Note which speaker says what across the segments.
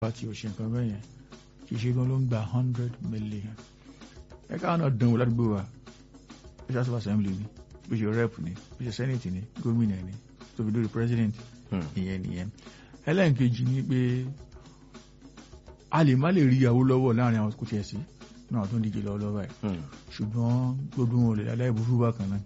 Speaker 1: pàtì ò ṣe nǹkan bẹ́ẹ̀ yẹn kì í ṣe gan ló ń gba hundred million ẹ káwọn náà dánwò ládùúgbò wa bí ṣe house of assembly ni bí ṣe rep ni bí ṣe senate ni gómìnà ni tó fi dórí president ìyẹn nìyẹn ẹlẹ́nkejì ni pé a lè má lè rí ìyàwó lọ́wọ́ láàrin àwọn kò tiẹ̀ sí náà tó ń díje lọ́wọ́ lọ́wọ́ ẹ̀ ṣùgbọ́n gbogbo wọn ò lè láláì burú bákan náà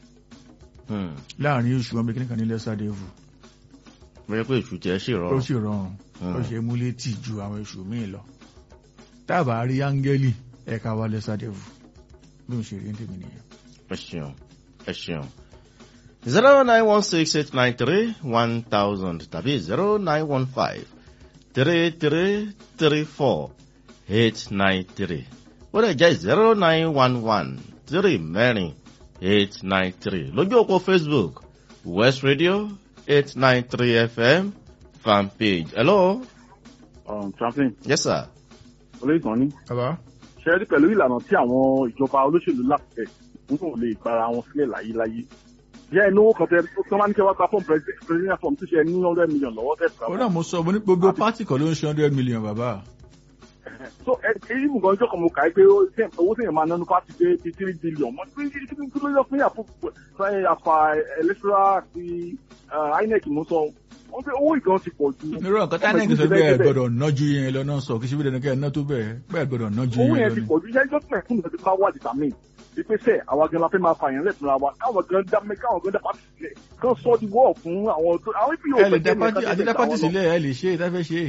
Speaker 1: láàrin oṣù wọn bí kíníkan ní lẹ́sà dẹ́vù
Speaker 2: bẹ́ẹ̀ pé èṣù tiẹ̀ ṣì
Speaker 1: ó
Speaker 2: rọrùn
Speaker 1: sì rọrùn ó ṣe mú létí ju àwọn oṣù míì lọ tábà rí áńgẹ́lì ẹ̀ka wa lẹ́sà dẹ́vù bí mo ṣe rí ní tèmi nìyẹn.
Speaker 2: ẹ ṣeun ẹ ṣeun zero nine one six eight nine three one thousand tàbí zero nine one five three three three four eight nine three ó lè jẹ́ zero nine one one three mẹ́rin eight nine three lójú òpó facebook west radio eight nine three fm fan page hello
Speaker 3: um, champion
Speaker 2: yes sir
Speaker 3: olóyìnbó ní
Speaker 1: bàbá
Speaker 3: ṣe rí pẹ̀lú ìlànà tí àwọn ìjọba olóṣèlú lápẹ̀ wọn kò lè gbára wọn sílẹ̀ láyéláyé jẹ́ inú owó kan tẹ tó máa ní kẹ́ wá gba fọ́ọ̀mù president form tó ṣe ní hundred million lọ́wọ́ tẹ̀
Speaker 1: ó náà mo sọ mo ní gbogbo pátì kan ló ń ṣe hundred million bàbá
Speaker 3: so èyí mú gan-an jọ́kọ̀ mo kà á pé ó- tẹ́- owó tẹ̀yìn máa nánú pàtì dé bíi three billion mo ní kí kí kí ló yọ fún yàtọ̀ àfà electoral àti uh, inec mo sọ wọ́n pé owó ìgan ti pọ̀ ju
Speaker 1: nírọ̀ nǹkan tá náà kì í sọ pé ẹ gbọ́dọ̀ ná ju yẹn lọ náà sọ kì í ṣe bí dandan kẹ́ ẹ ná tó bẹ́ẹ̀ bẹ́ẹ̀ gbọ́dọ̀ ná ju
Speaker 3: owó
Speaker 1: yẹn
Speaker 3: yẹn
Speaker 1: lọ
Speaker 3: ti
Speaker 1: ni.
Speaker 3: pọ̀ ju iṣẹ́ ìjọsìn fún ìdọ̀tí máa wà dìtàmì ìpèsè àwa gan la fẹ́ máa fààyàn lẹ́tùnú wa káwọn gan dá mẹ́ káwọn gan dá pàtì sílẹ̀ kán sọ di wọ́ọ̀ fún àwọn tó àwọn ibi yóò
Speaker 1: ẹ lè dá pátì àti dá pátì sílẹ̀ ẹ lè ṣe é dáfẹ́ ṣe é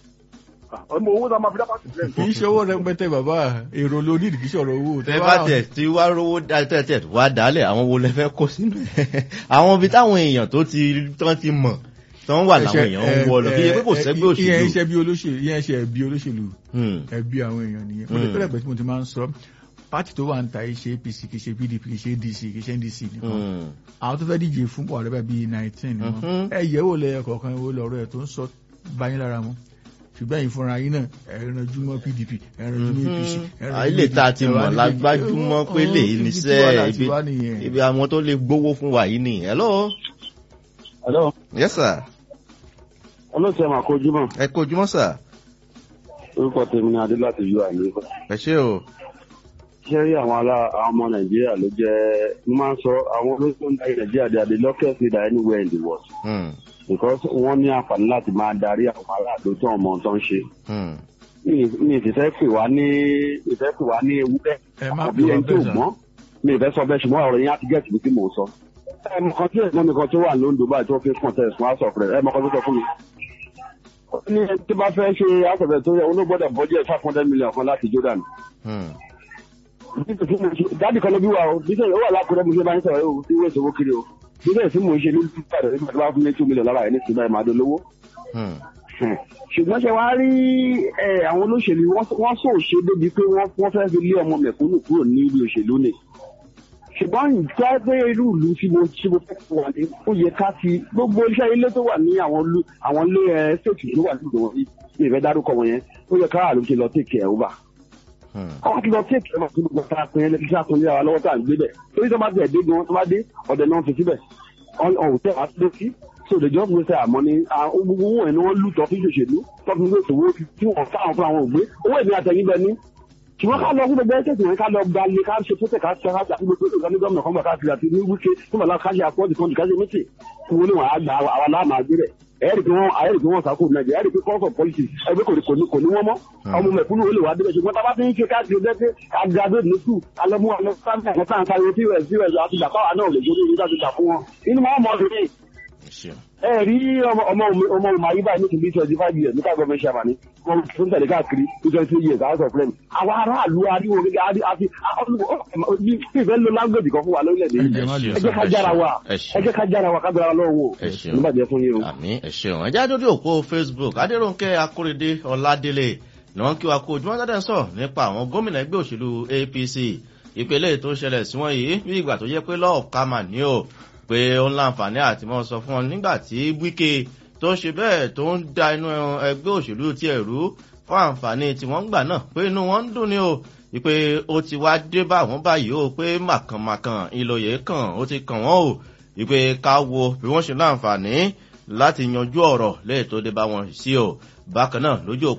Speaker 3: ọmọ owó náà máa fi dá pàtì sílẹ̀
Speaker 1: kì í ṣe owó rẹpẹtẹ bàbá èrò ló ní ìdíkí sọ̀rọ̀ owó
Speaker 2: tẹ bá tẹ tí wá rówó dá tẹ tẹ wá dálẹ àwọn wo lẹ fẹ kó sínú ẹ àwọn ibi táwọn èèyàn tó ti tán ti mọ tán wà láwọn èèyàn ń wọ lọ kí yẹ pé kò sẹgbẹ
Speaker 1: ìyẹn
Speaker 2: òṣèlú
Speaker 1: iṣẹ́ bí olóṣèlú ìyẹn iṣẹ́ ẹbí olóṣèlú
Speaker 2: Hmm,
Speaker 1: ẹbí àwọn èèyàn nìyẹn mo lè
Speaker 2: Mm.
Speaker 1: pẹ́lẹ̀ pẹ́ tí mo ti máa ń sọ pátì tó wà ń ta iṣẹ́ apc kì í ṣe pdp kì í ṣe dc kì í ṣe ndc nìkan
Speaker 2: hmm,
Speaker 1: àwọn tó fẹ́ díje fún buhari bá bíi nineteen ni
Speaker 2: Mhm.
Speaker 1: wọn ẹ yẹ̀wò lẹ́yìn kọ̀ọ̀kan wo lọ́rọ̀ ẹ̀ tó ń sọ báyìí lára mu ṣùgbọ́n ẹ̀yin fúnra yín náà ẹ̀rànjú mọ́ pdp ẹ̀rànjú mọ́ apc
Speaker 2: Mhm. ilé tá a ti mọ̀ lágbájúmọ́ pé lè níṣẹ́ ibi
Speaker 1: ibi
Speaker 2: ibi àwọn tó lè gbowó fún wa yìí nìyẹn hello
Speaker 3: hello
Speaker 2: yes sir
Speaker 3: olóòtú ẹ̀ máa kojú mọ́
Speaker 2: ẹ kó ojúmọ́ sir
Speaker 3: orúkọ tèmi ni adé láti yọ àmì
Speaker 2: ẹ ṣé o
Speaker 3: ṣé rí àwọn ará àwọn ọmọ nàìjíríà ló jẹ́ mo máa ń sọ àwọn olóṣèlú ń darí nàìjíríà they are the luckiest leader anywhere in the world
Speaker 2: Hmm,
Speaker 3: because wọ́n ní àǹfààní láti máa darí àwọn aráàlú tó ọmọ tó ń ṣe
Speaker 2: hmm,
Speaker 3: mi- mi ì sì fẹ́ pè wá ní mi ì fẹ́ pè wá ní ewúrẹ́
Speaker 1: ẹ má
Speaker 3: àbí
Speaker 1: pè wá
Speaker 3: ẹni tó
Speaker 1: bẹ́ẹ̀ sà
Speaker 3: gbọ́n mi ì fẹ́ sọ bẹ́ẹ̀ ṣùgbọ́n ọ̀rọ̀ yẹn á ti gẹ̀ẹ́sì bí tí mò ń sọ. ẹ mọ kan tí ẹ̀gbọ́n mi kan tó wà lóńdó báyìí tó fi contest fún house of rẹ̀ ẹ mọ kan tó sọ fún mi. ó ní ẹni tó bá fẹ́ ṣe house of rẹ̀ tó yẹ olóògbọ́dọ̀ budget five hundred million kan láti jordan.
Speaker 2: hmm,
Speaker 3: dáàdì kan ló bí wa o bísẹ̀ ó wà lákùrẹ́ mo ṣe bá ń sọ̀rọ̀ o tí wọ́n ìṣòwò kiri o bísẹ̀ tí mò ń ṣe ní ìpàdé nígbà tó bá fún mi two million lára ẹ̀ ní ìsinmi ẹ̀ máa dolówó
Speaker 2: hmm,
Speaker 3: ṣùgbọ́n ṣe wá rí ẹ, àwọn olóṣèlú wọ́n wọ́n sọ òṣè débi pé wọ́n wọ́n fẹ́ fi lé ọmọ mẹ̀kúnnù kúrò ní ibi òṣèlú ni ṣùgbọ́n ìgbà pé irú ìlú tí mo tí mo fẹ́ fún wa ní ó yẹ ká ti gbogbo iṣẹ́ ilé tó wà ní àwọn ìlú àwọn ilé ẹ ṣèkì tó wà nígbà wọn yìí ní ìfẹ́ dárúkọ wọn yẹn ó yẹ ká àlùkè lọ tèkè ẹ̀ over
Speaker 2: hmm,
Speaker 3: àwọn ti lọ tèkè ẹ̀ máa tó gbogbo ta pin ẹlẹ́tí sá kun lé wa lọ́wọ́ tá à ń gbé bẹ̀ torí tó bá tẹ̀ dé gan tó bá dé ọ̀dẹ̀ náà fi síbẹ̀ ọ̀hún tẹ̀ wá sí sí so the job wey say àmọ́ ni àwọn gbogbo owó ẹ̀ ni wọ́n lù tọ́ fi ṣòṣèlú tọ́ fi wé ìṣòwò tí wọ́n fáwọn fún àwọn ògbé owó ẹ̀mí àtẹ̀yìn bẹ ní. ṣùgbọ́n ká lọ fún gbogbo ẹ̀ṣẹ̀ tìwọ̀n ká lọ gba ilé ká ṣe fúnṣẹ̀ ká ṣe ká gbogbo ìgbà ní gómìnà kan bọ̀ káàkiri àti ní wíkẹ́ fún bàbá ká ṣe àpọ́ọ̀dì kan ká ṣe mítì kí wọ́n lè wọ́n àgbà àwa láàmà gbé rẹ̀ ẹ̀rì pé wọ́n ẹ̀rì pé wọ́n sàkó nàìjíríà ẹ̀rì pé course of politics ẹgbẹ́ kò ní kò ní kò ní wọ́n mọ́ ọmọ mẹ̀kúnnù ó lè wá débẹ̀ ṣùgbọ́n tábà fi ń ṣe káàkiri ọjọ́ pé agraduate ní school alọ́mú àwọn sáńtà àwọn sáńtà àwọn pos pos àti ìjàpáwà náà lè gbórí ìjọba ìjà fún wọn inú máa mọ̀ ọ́
Speaker 2: ẹ ṣeun
Speaker 3: ẹ rí ọmọ ọmọ ọmọ ọmọ ayé báyìí ní ti bí twenty five years nípa gọọmenti ṣàmà ni wọn tó ń tẹ̀lé káàkiri ní twenty three years house of rem àwọn aráàlú ariwo gẹ́gẹ́ àti àti bí ìfẹ́ lo language kan fún wa lórílẹ̀‐èdè yìí
Speaker 1: Ẹ jẹ́ má lè
Speaker 3: ẹ jẹ́ ká jára wa
Speaker 2: ẹ
Speaker 3: ẹ
Speaker 2: ṣeun
Speaker 3: jẹ́ ká jára wa ká gbára lọ́wọ́
Speaker 2: ẹ ṣeun
Speaker 3: nígbàjẹ́ fún yín o.
Speaker 2: àmì ẹ ṣeun ẹ jáde lórí òpó facebook adéròǹkẹ akóredé ọládélé ni wọn kí wa kó ojúmọ́ dáadáa sọ nípa àwọn gómìnà ẹgbẹ́ òṣèlú apc ìpele tó ṣẹlẹ̀ sí wọn yìí bí ìgbà tó yẹ pé lọ́ọ̀ká mà ní o pé ó ń láǹfààní àti mọ́ sọ fún wọn nígbà tí wíkẹ́ tó ń ṣe bẹ́ẹ̀ tó ń da inú ẹgbẹ́ òṣèlú tiẹ̀ rú fún àǹfààní tí wọ́n ń gbà náà pé inú wọn ń dùn ní o wípé ó ti wá dé bá wọn báyìí o pé màkànmàkàn ìlòyè kàn ó ti kàn wọ́n o wípé ká wo bí wọ́n ṣe láǹfààní láti yanjú ọ̀rọ̀ léè tó dé bá wọn sí o bákan náà lójú